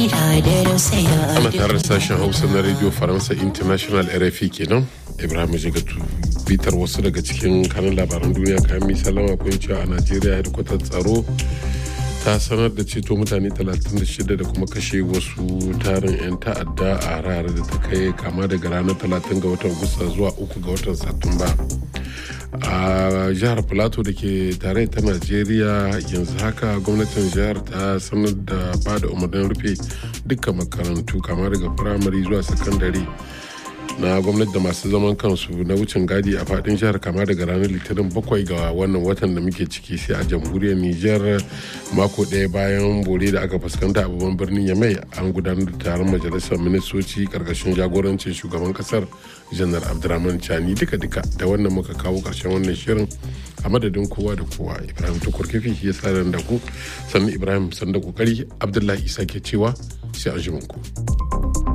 ana tare da sashen hausa na radio faransa international rfi kenan ibrahim jigatu bitar wasu daga cikin kanan labaran duniya kayan misalama kun cewa a najeriya hedkwatar tsaro ta sanar da ceto mutane 36 da kuma kashe wasu tarin 'yan ta'adda a harare da ta kai kama daga ranar 30 ga watan gusta zuwa 3 ga watan satumba a jihar plateau da ke tare ta najeriya yanzu haka gwamnatin jihar ta sanar da ba da umarnin rufe dukkan makarantu kama daga firamare zuwa sakandare na gwamnati da masu zaman kansu na wucin gadi a fadin jihar kama daga ranar litinin bakwai ga wannan watan da muke ciki sai a jamhuriyar niger mako ɗaya bayan bore da aka fuskanta a babban birnin yamai an gudanar da taron majalisar ministoci karkashin jagorancin shugaban kasar janar abdurrahman chani duka duka da wannan muka kawo karshen wannan shirin a madadin kowa da kowa ibrahim tukur kifi ya sa da ku sannan ibrahim sanda kokari abdullahi isa ke cewa sai an ku.